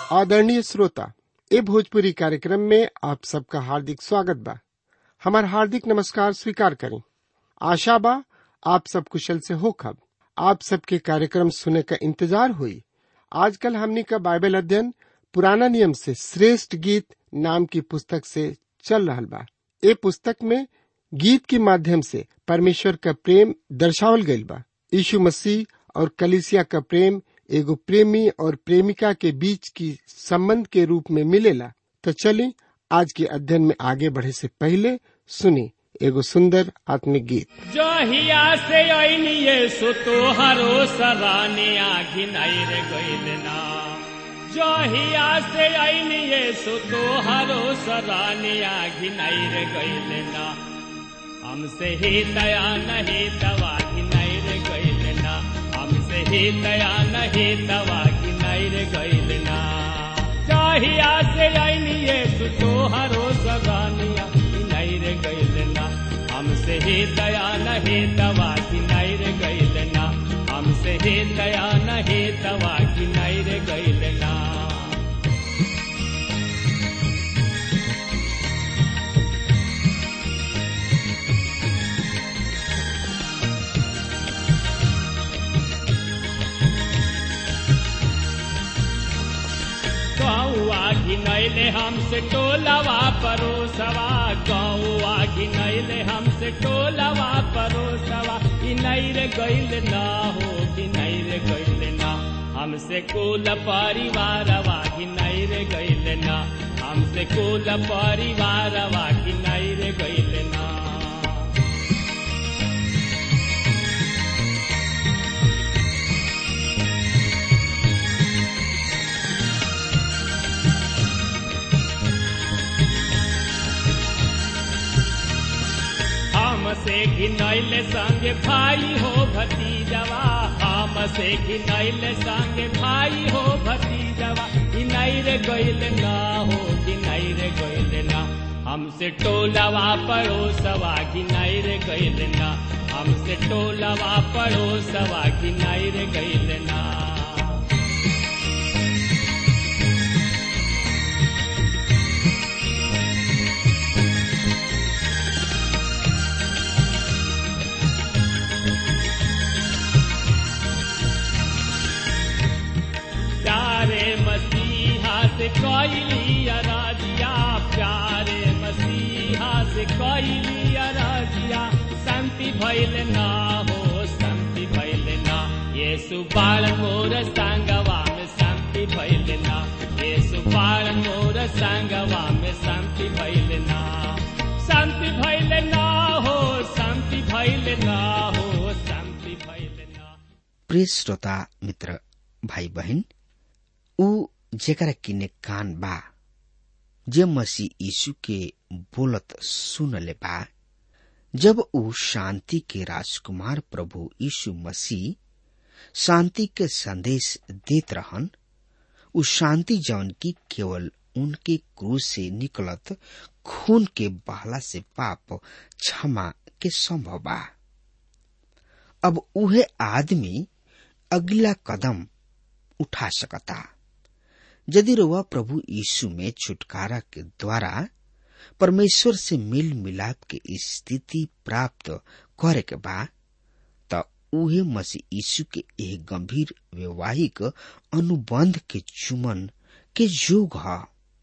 आदरणीय श्रोता ए भोजपुरी कार्यक्रम में आप सबका हार्दिक स्वागत बा हमार हार्दिक नमस्कार स्वीकार करें आशा बा आप सब कुशल से हो खब आप सबके कार्यक्रम सुने का इंतजार हुई आजकल हमनी का बाइबल अध्ययन पुराना नियम से श्रेष्ठ गीत नाम की पुस्तक से चल रहा बा ए पुस्तक में गीत के माध्यम से परमेश्वर का प्रेम दर्शावल गईल बा यीशु मसीह और कलिसिया का प्रेम एगो प्रेमी और प्रेमिका के बीच की संबंध के रूप में मिलेला तो चलिए आज के अध्ययन में आगे बढ़े से पहले सुनी एगो सुंदर आत्मिक गीत जहिया से ऐनिये सो तोहरो सराने आघिनाई रे गइल ना जहिया से ऐनिये सो तोहरो सराने आघिनाई रे गइल ना हमसे ही दया नहीं दवा घिनाई रे गइल ना हमसे ही दया नहीं दवा घिनाई रे गइल ना जहिया से ऐनिये सो तोहरो सराने आघिनाई रे गइल ना हमसे ही दया नहीं दवा की नहीं रे गइल ना हमसे ही दया नहीं दवा की नहीं रे गइल ना गौआ घिनैले हमसे टोलवा परोसवा गौआ घिनैले हमसे टोलवा परोसवा घिनैर गइल ना हो घिनैर गइल ना हमसे कुल परिवारवा घिनैर गइल ना हमसे कुल परिवारवा घिनैर गइल ना हमसे घिनैल संग भाई हो भतीजवा हमसे घिनैल संग भाई हो भतीजवा घिनैर गइल ना हो घिनैर गइल ना हमसे टोलवा पड़ोसवा घिनैर गइल ना हमसे टोलवा पड़ोसवा घिनैर गइल ना प्यारे मसीहा से कैली अराजिया प्यारे मसीहा से कैली अराजिया शांति भैल ना हो शांति भैल ना ये सुबाल मोर संगवा में शांति भैल ना ये सुबाल मोर संगवा में शांति भैल ना शांति भैल ना हो शांति भैल ना हो शांति भैल ना प्रिय श्रोता मित्र भाई बहन ऊ जेकरा किने कान बा जे मसीह यीशु के बोलत सुन ले बा जब ऊ शांति के राजकुमार प्रभु यीशु मसीह शांति के संदेश देत रहन ऊ शांति जौन की केवल उनके क्रूज से निकलत खून के बहला से पाप क्षमा के संभव बा अब उहे आदमी अगला कदम उठा सकता यदि रुआ प्रभु यीशु में छुटकारा के द्वारा परमेश्वर से मिल मिलाप के स्थिति प्राप्त करे के बा त उहे मसीह यीशु के एक गंभीर वैवाहिक अनुबंध के चुमन के योग ह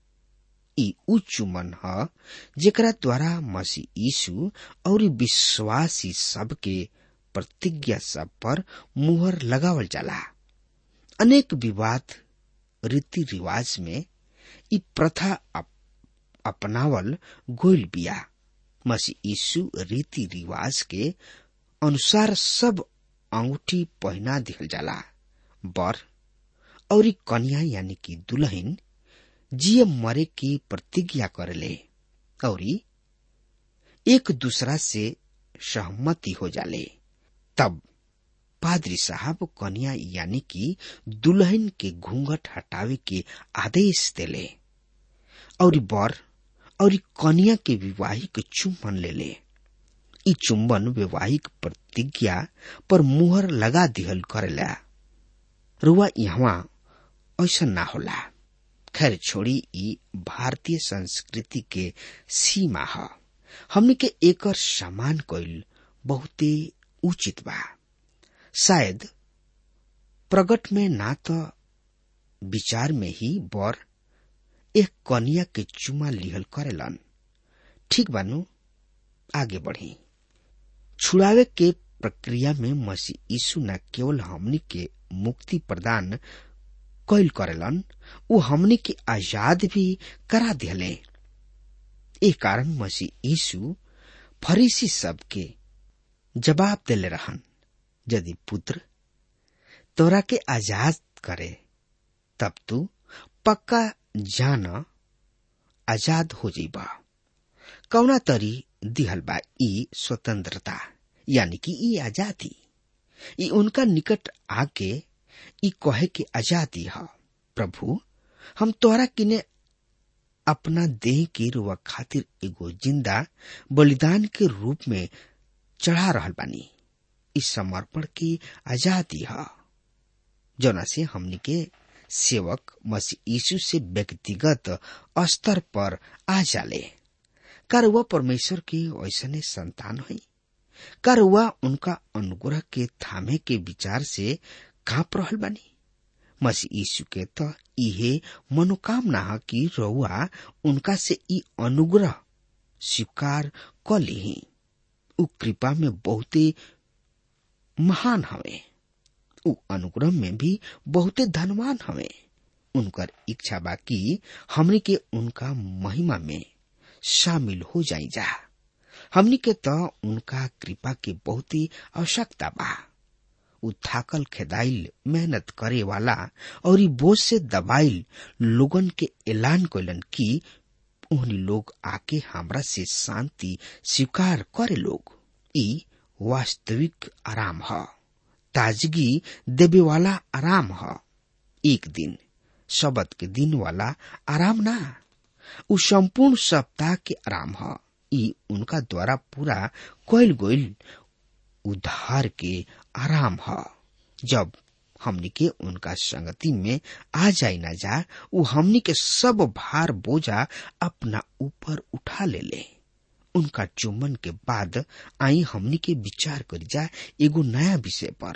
ई उ चुमन ह जेकरा द्वारा मसीह यीशु और विश्वासी सबके प्रतिज्ञा सब पर मुहर लगावल जाला अनेक विवाद रीति रिवाज में ई प्रथा अप, अपनावल गोइल बिया मसीह यीशु रीति रिवाज के अनुसार सब अंगूठी पहना दिहल जाला बर और कन्या यानी कि दुल्हन जिये मरे की प्रतिज्ञा करेले और एक दूसरा से सहमति हो जाले तब पादरी साहब कन्या यानी कि दुल्हन के घूंघट हटावे के आदेश देले और बर और कन्या के विवाहिक चुम्बन ले ले ई चुम्बन वैवाहिक प्रतिज्ञा पर मुहर लगा दिहल करेला रुआ यहाँ ऐसा ना होला खैर छोड़ी ई भारतीय संस्कृति के सीमा ह हमने के एकर सम्मान कईल बहुते उचित बा शायद प्रगट में ना तो विचार में ही बर एक कन्या के चुमा लिहल करेलन ठीक बानू आगे बढ़ी छुड़ावे के प्रक्रिया में मसीह यीशु न केवल हमनी के मुक्ति प्रदान कैल करेलन वो हमनी के आजाद भी करा दिले ए कारण मसीह यीशु फरीसी सबके जवाब दिले रहन यदि पुत्र तोरा के आजाद करे तब तू पक्का जान आजाद हो जाइबा कौना तरी दिहल बा ई स्वतंत्रता यानी कि ई आजादी ई उनका निकट आके ई कहे के आजादी है प्रभु हम तोहरा किने अपना देह के रुआ खातिर एगो जिंदा बलिदान के रूप में चढ़ा रहल बानी इस समर्पण की आजादी है जना से हमनी के सेवक मसीह यीशु से व्यक्तिगत स्तर पर आ जाले कर वह परमेश्वर की ऐसने संतान है कर वह उनका अनुग्रह के थामे के विचार से कांप रहल बानी मसीह यीशु के तो इहे मनोकामना है कि रउआ उनका से ई अनुग्रह स्वीकार क ली उ कृपा में बहुते महान हवे उ अनुग्रह में भी बहुते धनवान हवे उनकर इच्छा बा कि हमनी के उनका महिमा में शामिल हो जाई जा हमनी के तो उनका कृपा के बहुत ही आवश्यकता बा उ थाकल खेदाइल मेहनत करे वाला और ई बोझ से दबाइल लोगन के ऐलान कैलन कि उन्हीं लोग आके हमरा से शांति स्वीकार करे लोग ई वास्तविक आराम है ताजगी देवे वाला आराम है एक दिन शबद के दिन वाला आराम ना उ संपूर्ण सप्ताह के आराम है ई उनका द्वारा पूरा कोयल गोयल उद्धार के आराम है जब हमनी के उनका संगति में आ जाए ना जा वो हमनी के सब भार बोझा अपना ऊपर उठा ले ले उनका चुम्बन के बाद आई हमनी के विचार करी जा एगो नया विषय पर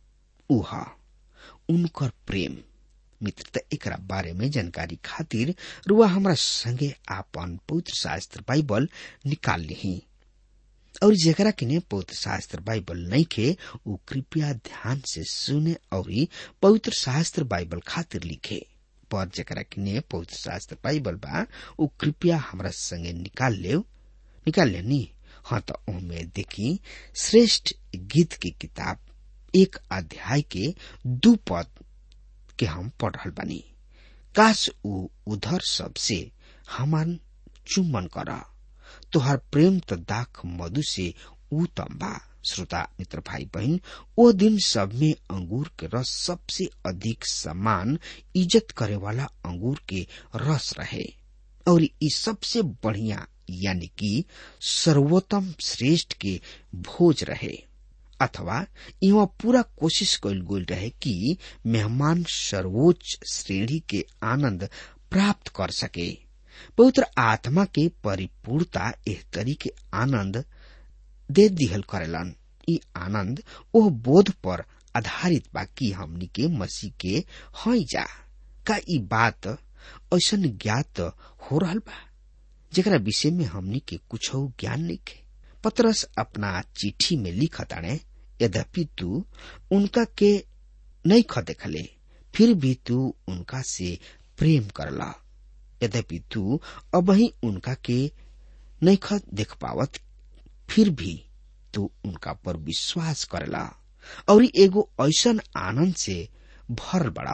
उहा उनकर प्रेम मित्रता एकरा बारे में जानकारी खातिर रुआ हमरा संगे आपन पवित्र शास्त्र बाइबल निकाल ली और जेकरा किने पवित्र शास्त्र बाइबल नहीं खे उ कृपया ध्यान से सुने और पवित्र शास्त्र बाइबल खातिर लिखे पर जेकरा किने पवित्र शास्त्र बाइबल बा उ कृपया हमरा संगे निकाल ले निकाल ले नी हाँ तो ओमे देखी श्रेष्ठ गीत की किताब एक अध्याय के दू पद के हम पढ़ रहल बानी काश उ उधर सबसे हमान चुम्बन कर तोहर प्रेम त दाख मधु से उत्तम बा श्रोता मित्र भाई बहन ओ दिन सब में अंगूर के रस सबसे अधिक सम्मान इज्जत करे वाला अंगूर के रस रहे और ई सबसे बढ़िया यानी कि सर्वोत्तम श्रेष्ठ के भोज रहे अथवा यहाँ पूरा कोशिश कैल गेल रहे कि मेहमान सर्वोच्च श्रेणी के आनंद प्राप्त कर सके पवित्र आत्मा के परिपूर्णता एह तरी के आनंद दे दिहल करेलन ई आनंद ओह बोध पर आधारित बा कि हमनी के मसीह के हई जा का ई बात ऐसन ज्ञात हो रहल बा जेकरा विषय में हमनी के कुछ ज्ञान नहीं खे पतरस अपना चिट्ठी में लिखताणे यद्यपि तू उनका के नहीं ख देखले फिर भी तू उनका से प्रेम करला यद्यपि तू अब ही उनका के नहीं ख देख पावत फिर भी तू उनका पर विश्वास करला और एगो ऐसन आनंद से भरल बड़ा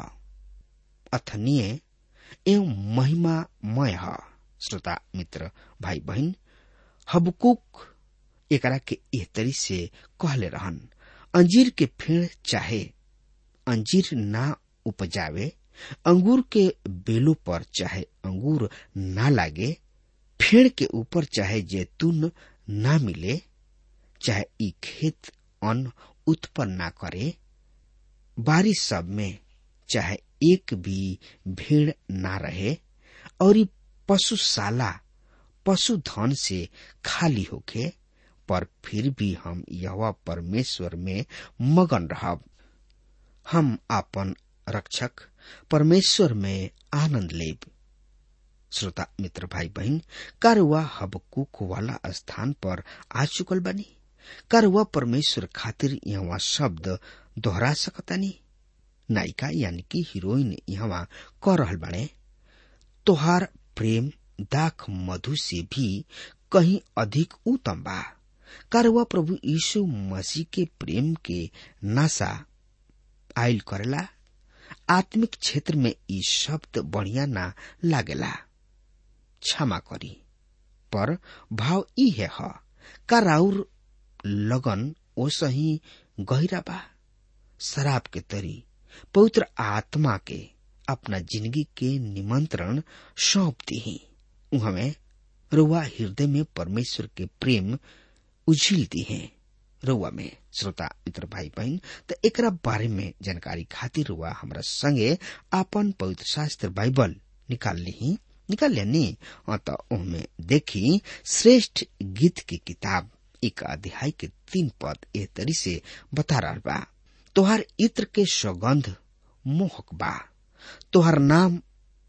अथनीय एवं महिमामय है श्रोता मित्र भाई बहन हबकुक एकरा के एह तरी से कहले रहन अंजीर के पेड़ चाहे अंजीर ना उपजावे अंगूर के बेलों पर चाहे अंगूर ना लागे फेड़ के ऊपर चाहे जैतून ना मिले चाहे ई खेत अन्न उत्पन्न ना करे बारिश सब में चाहे एक भी भीड़ ना रहे और पशुशाला पशुधन से खाली होके पर फिर भी हम यह परमेश्वर में मगन रहब हम आपन रक्षक परमेश्वर में आनंद लेब श्रोता मित्र भाई बहन कारुआ हबकुक वाला स्थान पर आ चुकल बनी कारुआ परमेश्वर खातिर यहाँ शब्द दोहरा सकतानी नायिका यानी कि हीरोइन यहाँ कह रहल बने तोहार प्रेम दाख मधु से भी कहीं अधिक उत्तम बा कारुआ प्रभु यीशु मसीह के प्रेम के नासा आयल करेला आत्मिक क्षेत्र में ई शब्द बढ़िया ना लागेला क्षमा करी पर भाव ई है ह का राउर लगन ओसही गहिरा बा शराब के तरी पवित्र आत्मा के अपना जिंदगी के निमंत्रण सौंप दी हमें रुआ हृदय में परमेश्वर के प्रेम उझिल दी है रुआ में श्रोता मित्र भाई बहन तो एक बारे में जानकारी खातिर रुआ हमरा संगे आपन पवित्र शास्त्र बाइबल निकाल ली निकाल लेनी तो उनमें देखी श्रेष्ठ गीत की किताब एक अध्याय के तीन पद ए तरी से बता रहा बा तोहार इत्र के सौगंध मोहक बा तोहार नाम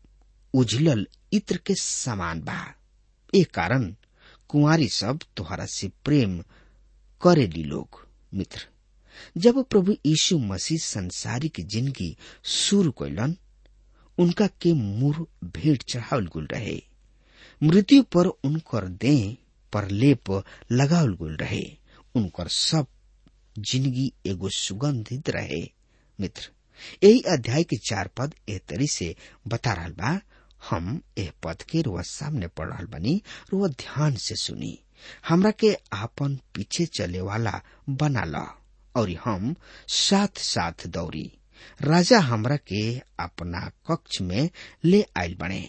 उजलल इत्र के समान बा ए कारण कुंवारी सब तोहरा से प्रेम करेली लोग मित्र जब प्रभु यीशु मसीह संसारिक जिंदगी शुरू कैलन उनका के मुर भेंट चढ़ावल गुल रहे मृत्यु पर उनकर देह पर लेप लगावल गुल रहे उनकर सब जिंदगी एगो सुगंधित रहे मित्र यही अध्याय के चार पद एह तरी से बता रहा बा हम एह पद के रुआ सामने पढ़ रहा बनी रुआ ध्यान से सुनी हमरा के आपन पीछे चले वाला बना ला और हम साथ साथ दौड़ी राजा हमरा के अपना कक्ष में ले आयल बने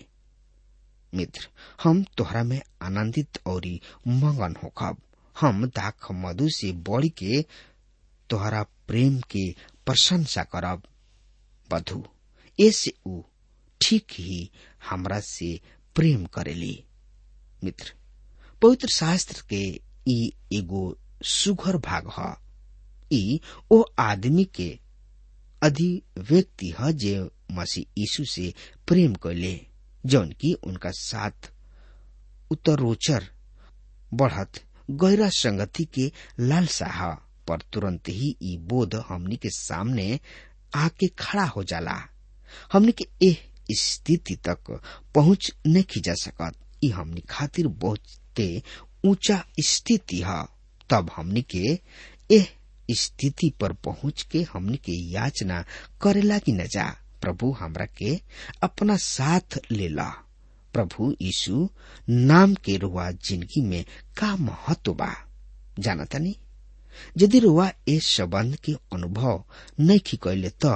मित्र हम तोहरा में आनंदित और मगन होखब हम दाख मधु से बढ़ के तोहरा प्रेम के प्रशंसा करब बधु ऐसे ऊ ठीक ही हमरा से प्रेम करेली मित्र पवित्र शास्त्र के ई एगो सुघर भाग ह ई ओ आदमी के अधिव्यक्ति ह जे मसीह यीशु से प्रेम कैले जौन की उनका साथ उत्तरोचर बढ़त गहरा संगति के लालसा ह पर तुरंत ही ई बोध हमनी के सामने आके खड़ा हो जाला हमनी के एह स्थिति तक पहुंच नहीं जा सकत ई हमनी खातिर बहुते ऊंचा स्थिति है तब हमनी के एह स्थिति पर पहुंच के हमनी के याचना करे लागी न जा प्रभु हमरा के अपना साथ ले ला प्रभु यीशु नाम के रुआ जिंदगी में का महत्व बा जाना तनी यदि रुआ इस संबंध के अनुभव नहीं कैले तो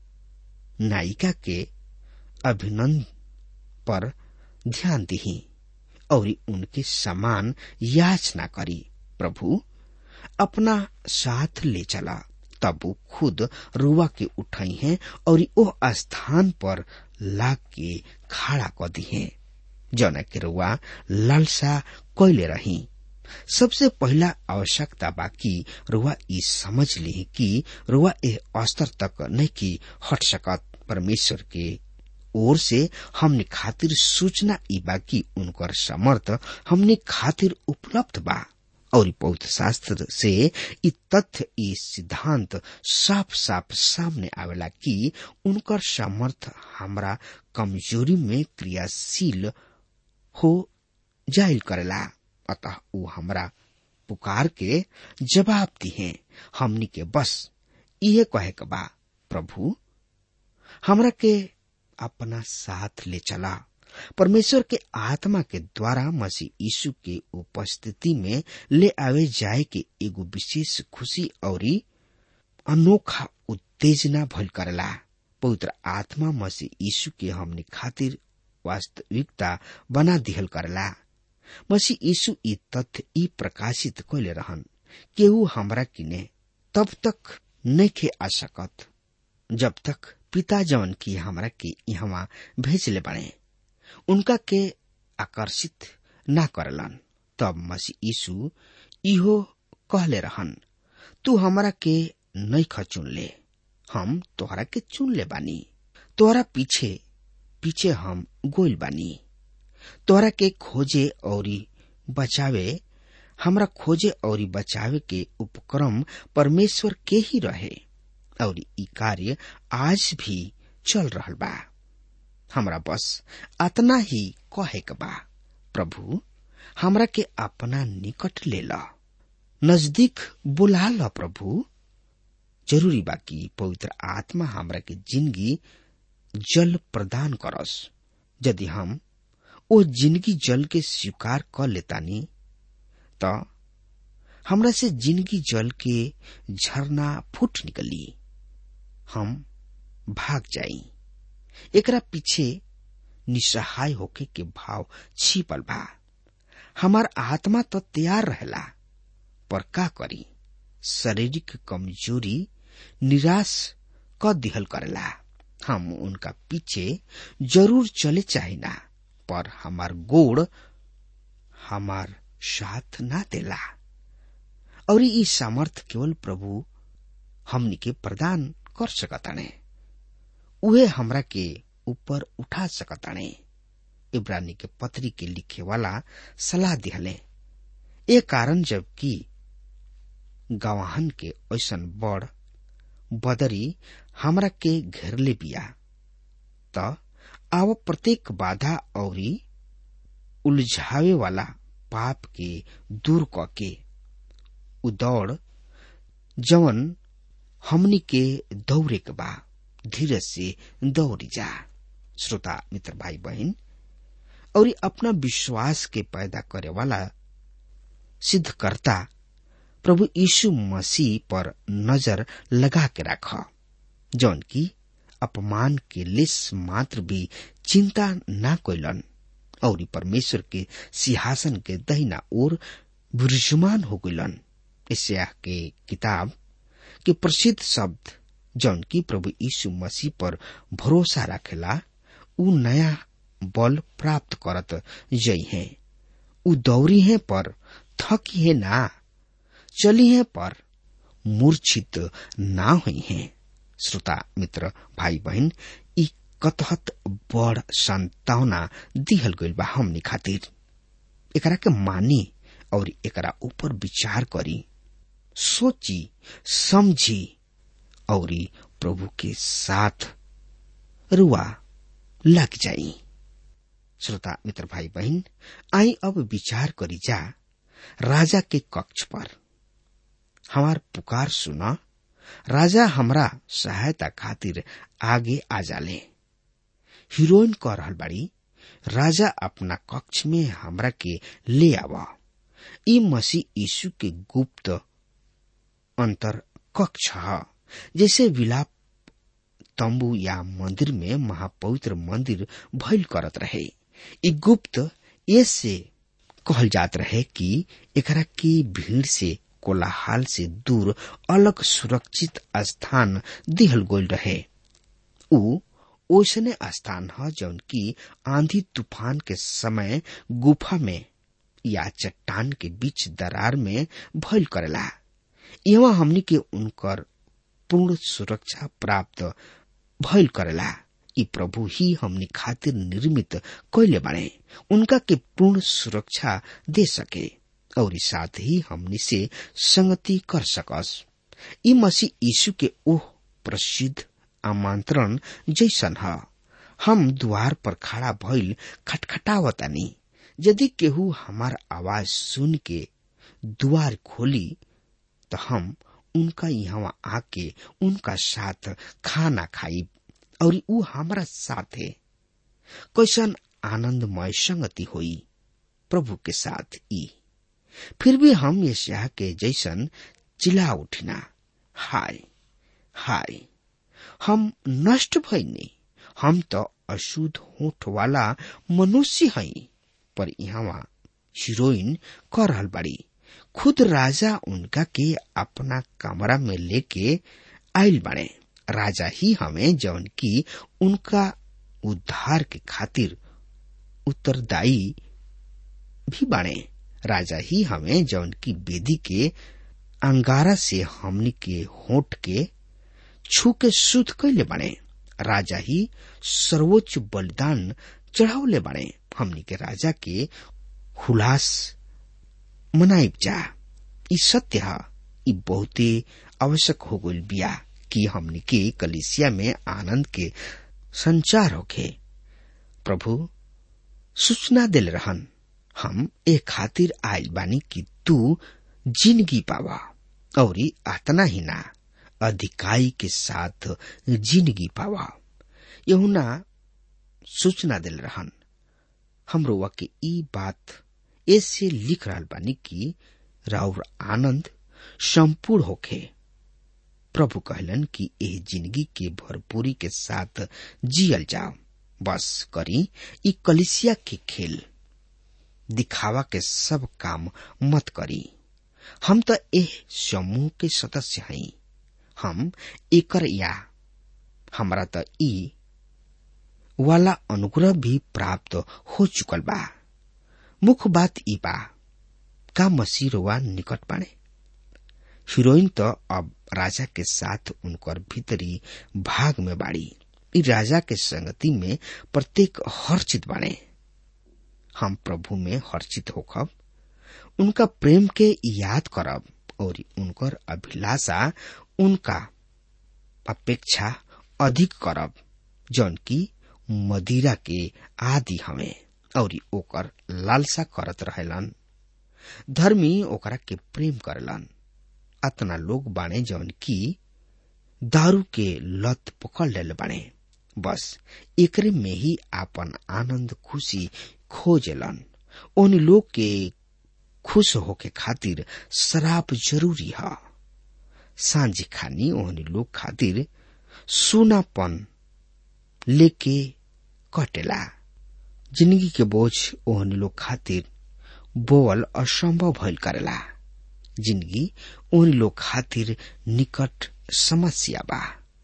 नायिका के अभिनंदन पर ध्यान दी और उनके समान याचना करी प्रभु अपना साथ ले चला तब वो खुद रुआ के उठाई हैं और वो स्थान पर ला के खड़ा कर दी है जौना के रुआ लालसा कैले रही सबसे पहला आवश्यकता बा कि रुआ ई समझ ली कि रुआ ए स्तर तक नहीं की हट सकत परमेश्वर के ओर से हमने खातिर सूचना ई बा कि उनकर समर्थ हमने खातिर उपलब्ध बा और पौध शास्त्र से ई तथ्य ई सिद्धांत साफ साफ सामने आवेला कि उनकर समर्थ हमरा कमजोरी में क्रियाशील हो जाइल करेला अतः वो हमरा पुकार के जवाब दिए हमनी के बस इहे कहे के बा प्रभु हमरा के अपना साथ ले चला परमेश्वर के आत्मा के द्वारा मसीह यीशु के उपस्थिति में ले आवे जाए के एगो विशेष खुशी और अनोखा उत्तेजना भल करला पवित्र आत्मा मसीह यीशु के हमने खातिर वास्तविकता बना दिहल करला मसीह यीशु ई तथ्य ई प्रकाशित कैले रहन केहू हमरा किने तब तक नहीं खे आ सकत जब तक पिता जवन की हमरा के यहाँ भेजले बने उनका के आकर्षित ना करलन तब मसीह यीशु इहो कहले रहन तू हमरा के नहीं चुन ले हम तोहरा के चुन ले बानी तोहरा पीछे पीछे हम गोइल बानी तोहरा के खोजे औरी बचावे हमरा खोजे और बचावे के उपक्रम परमेश्वर के ही रहे और ई कार्य आज भी चल रहल बा हमरा बस अतना ही कहे के बा प्रभु हमरा के अपना निकट ले ला नजदीक बुला ला प्रभु जरूरी बा कि पवित्र आत्मा हमरा के जिंदगी जल प्रदान करस यदि हम ओ जिंदगी जल के स्वीकार कर लेतानी त हमरा से जिंदगी जल के झरना फूट निकली हम भाग जाई एकरा पीछे निसहाय होके के भाव छिपल बा हमार आत्मा तो तैयार रहेला पर का करी शारीरिक कमजोरी निराश क दिहल करेला हम उनका पीछे जरूर चले चाहिना पर हमार गोड़ हमार साथ ना देला और ई सामर्थ केवल प्रभु हमनी के प्रदान कर सकताने उहे हमरा के ऊपर उठा सकताने इब्रानी के पत्री के लिखे वाला सलाह दिहले ए कारण जबकि गवाहन के ऐसन बड़ बदरी हमरा के घेरले बिया त आव प्रत्येक बाधा औरी उलझावे वाला पाप के दूर क के उदौड़ जवन हमनी के दौड़े के बा धीरज से दौड़ी जा श्रोता मित्र भाई बहन और अपना विश्वास के पैदा करे वाला सिद्ध करता प्रभु यीशु मसीह पर नजर लगा के रख जौन की अपमान के लिस मात्र भी चिंता ना कोइलन और परमेश्वर के सिंहासन के दहिना ओर विराजमान हो गइलन इसया के किताब के प्रसिद्ध शब्द जौन की प्रभु यीशु मसीह पर भरोसा रखेला उ नया बल प्राप्त करत जई है उ दौड़ी है पर थकी है ना चली है पर मूर्छित ना हुई है श्रोता मित्र भाई बहन ई कतहत बड़ संतावना दिहल गइल बा हमनी खातिर एकरा के मानी और एकरा ऊपर विचार करी सोची समझी और प्रभु के साथ रुआ लग जाई श्रोता मित्र भाई बहन आई अब विचार करी जा राजा के कक्ष पर हमार पुकार सुना राजा हमरा सहायता खातिर आगे आ जाले हीरोइन कह रहल बाड़ी राजा अपना कक्ष में हमरा के ले आवा ई मसीह यीशु के गुप्त अंतर कक्ष है जैसे विलाप तंबू या मंदिर में महापवित्र मंदिर भइल करत रहे ई गुप्त ऐसे कहल जात रहे कि एकरा की भीड़ से कोलाहल से दूर अलग सुरक्षित स्थान दिहल गोल रहे उ ओसने स्थान है जौन की आंधी तूफान के समय गुफा में या चट्टान के बीच दरार में भइल करेला यहाँ हमनी के उनकर पूर्ण सुरक्षा प्राप्त भइल करेला ई प्रभु ही हमनी खातिर निर्मित कैले बाड़े उनका के पूर्ण सुरक्षा दे सके और साथ ही हमनी से संगति कर सकस ई मसीह यीशु के ओह प्रसिद्ध आमंत्रण जैसन है हम द्वार पर खड़ा भइल खटखटावतानी यदि केहू हमार आवाज सुन के द्वार खोली तो हम उनका यहाँ आके उनका साथ खाना खाई और ऊ हमारा साथ है कैसन आनंदमय संगति हुई प्रभु के साथ ई फिर भी हम यशाह के जैसन चिल्ला उठिना हाय हाय हम नष्ट भइनी हम तो अशुद्ध होठ वाला मनुष्य हई पर यहाँ हीरोइन कर रहल बाड़ी खुद राजा उनका के अपना कमरा में लेके आयल बाड़े राजा ही हमें जौन की उनका उद्धार के खातिर उत्तरदायी भी बने राजा ही हमें जौन की बेदी के अंगारा से हमनी के होठ के छू के शुद्ध कैले बने राजा ही सर्वोच्च बलिदान चढ़ावले बने हमनी के राजा के हुलास मनाइब जा ई सत्य है ई बहुते आवश्यक हो गइल बिया कि हमनी के कलिसिया में आनंद के संचार होखे प्रभु सूचना दिल रहन हम ए खातिर आयल बानी कि तू जिंदगी पावा और आतना ही ना अधिकाई के साथ जिंदगी पावा यहुना सूचना दिल रहन हमरो के ई बात ऐसे लिख रहा बानी कि राउर आनंद संपूर्ण होखे प्रभु कहलन कि एह जिंदगी के भरपूरी के साथ जियल जाओ बस करी ई कलिसिया के खेल दिखावा के सब काम मत करी हम तो एह समूह के सदस्य हई हम एकर या हमरा तो ई वाला अनुग्रह भी प्राप्त हो चुकल बा मुख्य बात ई बा का मसीह रोवा निकट बाणे हीरोइन तो अब राजा के साथ उनकर भीतरी भाग में बाड़ी ई राजा के संगति में प्रत्येक हर्षित बाणे हम प्रभु में हर्षित होखब उनका प्रेम के याद करब और उनकर अभिलाषा उनका अपेक्षा अधिक करब जौन की मदिरा के आदि हमें और ओकर लालसा करत रहेलन धर्मी ओकरा के प्रेम करलन अतना लोग बाणे जौन की दारू के लत पकड़ ले बाणे बस एकरे में ही आपन आनंद खुशी खोजलन उन लोग के खुश होके खातिर शराब जरूरी है सांझी खानी ओहनी लोग खातिर सोनापन लेके कटेला जिंदगी के बोझ ओहनी लोग खातिर बोअल असंभव भइल करेला जिंदगी ओहनी लोग खातिर निकट समस्या बा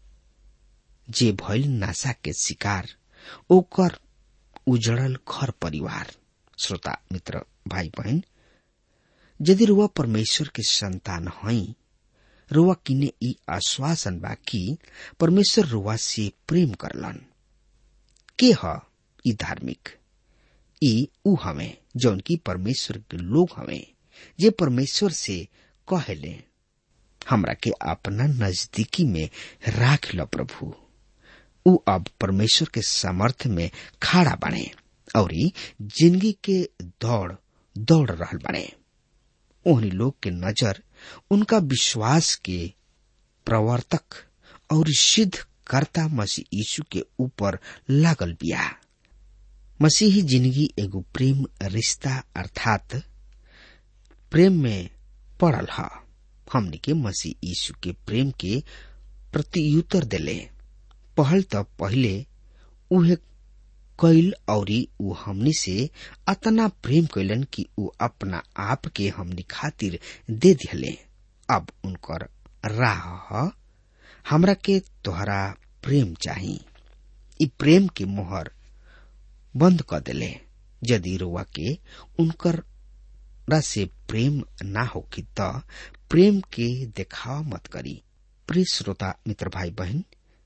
जे भइल नासा के शिकार ओकर उजड़ल घर परिवार श्रोता मित्र भाई बहन यदि रुआ परमेश्वर के संतान हई रुआ किने ई आश्वासन बा कि परमेश्वर रुआ से प्रेम करलन के ह ई धार्मिक ई ऊ हमें जौन की परमेश्वर के लोग हमें जे परमेश्वर से कहेले हमरा के अपना नजदीकी में राख लो प्रभु ऊ अब परमेश्वर के सामर्थ्य में खड़ा बने और जिंदगी के दौड़ दौड़ रहल बने ओहनी लोग के नजर उनका विश्वास के प्रवर्तक और सिद्ध कर्ता मसीह यीशु के ऊपर लागल बिया मसीही जिंदगी एगो प्रेम रिश्ता अर्थात प्रेम में पड़ल ह हमने के मसीह यीशु के प्रेम के प्रत्युत्तर दिले पहल त पहले उहे कैल औरी ऊ हमनी से अतना प्रेम कैलन कि ऊ अपना आप के हमनी खातिर दे दिले अब उनकर राह ह हमरा के तोहरा प्रेम चाही ई प्रेम के मोहर बंद कर दिले यदि रुआ के उनकर से प्रेम ना होकी त प्रेम के देखावा मत करी प्रिय श्रोता मित्र भाई बहन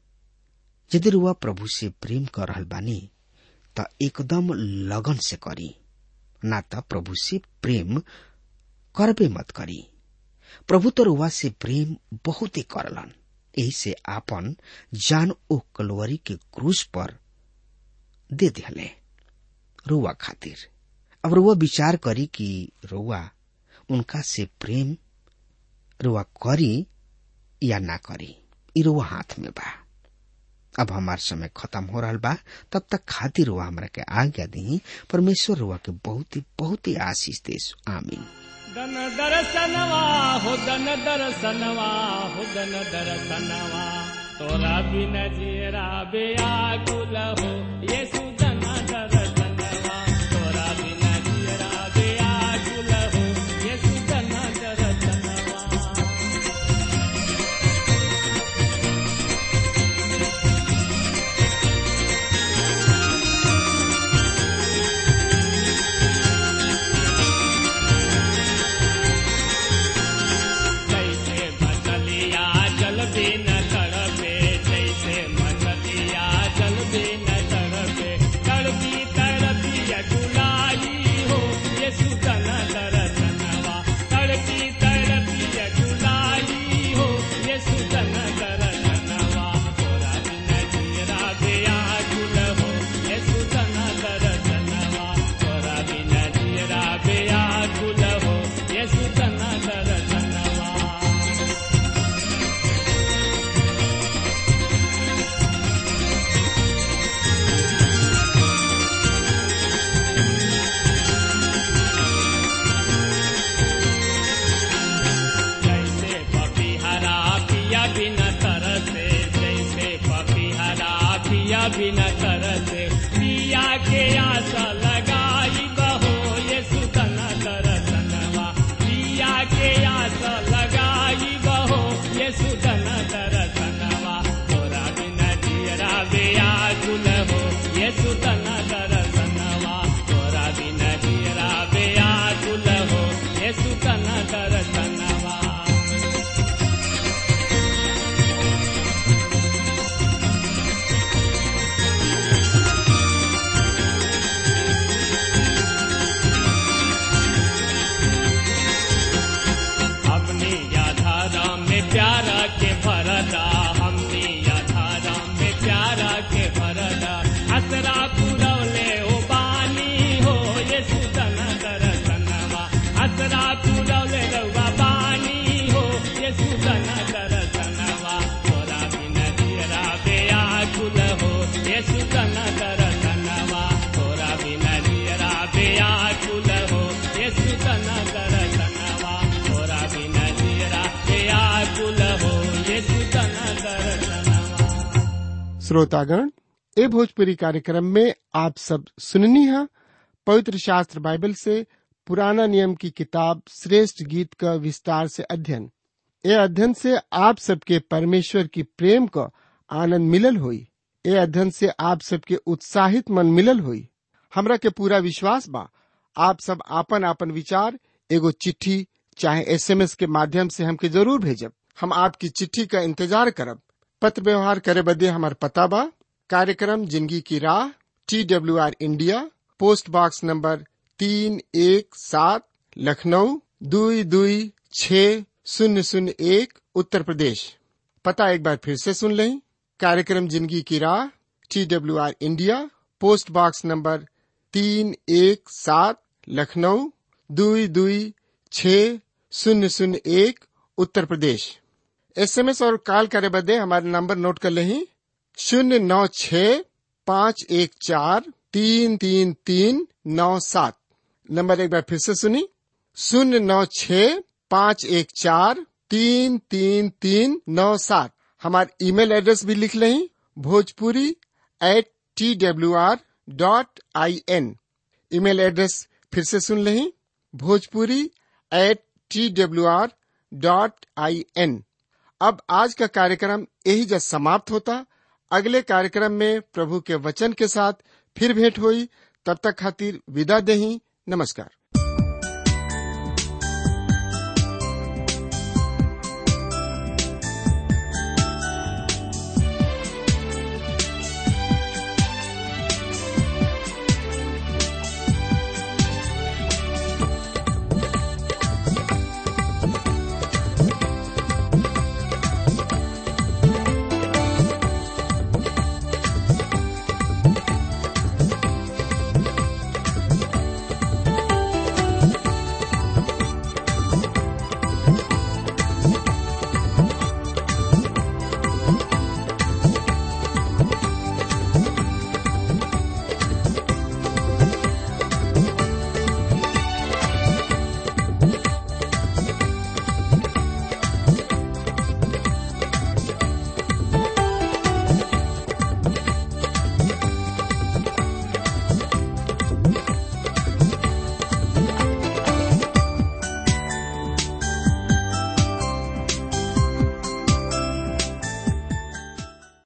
यदि रुआ प्रभु से प्रेम कर रहल बानी त एकदम लगन से करी ना त प्रभु से प्रेम करबे मत करी प्रभु तो रुआ से प्रेम बहुते करलन यही से आपन जान ओ कलवरी के क्रूस पर दे दिले रुआ खातिर अब रुआ विचार करी कि रुआ उनका से प्रेम रुआ करी या ना करी ई रुआ हाथ में बा अब हमार समय खत्म हो रहा बा तब तक खातिर रुआ हमरा के आज्ञा दी परमेश्वर रुआ के बहुत ही बहुत ही आशीष देश आमीन दन दर्शनवा हो दन दर्शनवा हो दन दर्शनवा तोरा बिन जीरा बेआकुल हो येसु दन दर्शनवा तोरा बिन जीरा बेआकुल हो येसु दन दर्शनवा के आशा लगाई बहो ये सुतन दरसनवा पिया के आशा लगाई बहो ये सुतन दरसनवा तोरा बिना जियरा बेया गुल हो ये सुतन दरसनवा तोरा बिना जियरा बेया गुल हो ये सुतन दरसनवा अपनी याधारा में प्यारा के भरदा हमने याधारा में प्यारा के भरदा असरा पुरवले ओ बानी हो ये सुतन दरसनवा असरा पुरवले रउआ बानी हो ये सुतन दरसनवा तोरा बिन दियरा बेया कुल हो ये सुतन दरसनवा तोरा बिन दियरा बेया कुल हो ये सुतन दरसनवा तोरा बिन दियरा बेया कुल हो ये सुतन दरसनवा श्रोतागण ए भोजपुरी कार्यक्रम में आप सब सुननी है पवित्र शास्त्र बाइबल से पुराना नियम की किताब श्रेष्ठ गीत का विस्तार से अध्ययन ए अध्ययन से आप सबके परमेश्वर की प्रेम का आनंद मिलल हुई ए अध्ययन से आप सबके उत्साहित मन मिलल हुई हमरा के पूरा विश्वास बा आप सब आपन आपन विचार एगो चिट्ठी चाहे एसएमएस के माध्यम से हमके जरूर भेजब हम आपकी चिट्ठी का इंतजार करब पत्र व्यवहार करे बदे हमार पता बा कार्यक्रम जिंदगी की राह T W R India post box number तीन एक सात लखनऊ दुई दुई छ शून्य शून्य एक उत्तर प्रदेश पता एक बार फिर से सुन लें कार्यक्रम जिंदगी की राह T W R India post box number तीन एक सात लखनऊ दुई दुई छ शून्य शून्य एक उत्तर प्रदेश एसएमएस और कॉल करे बदे हमारे नंबर नोट कर लें शून्य नौ छ पाँच एक चार तीन तीन तीन नौ सात नंबर एक बार फिर से सुनी शून्य नौ छ पाँच एक चार तीन तीन तीन नौ सात हमारे ईमेल एड्रेस भी लिख लें Bhojpuri at T W R dot I N email address फिर से सुन लें Bhojpuri at T W R dot I N अब आज का कार्यक्रम यही जब समाप्त होता अगले कार्यक्रम में प्रभु के वचन के साथ फिर भेंट हुई तब तक खातिर विदा दही नमस्कार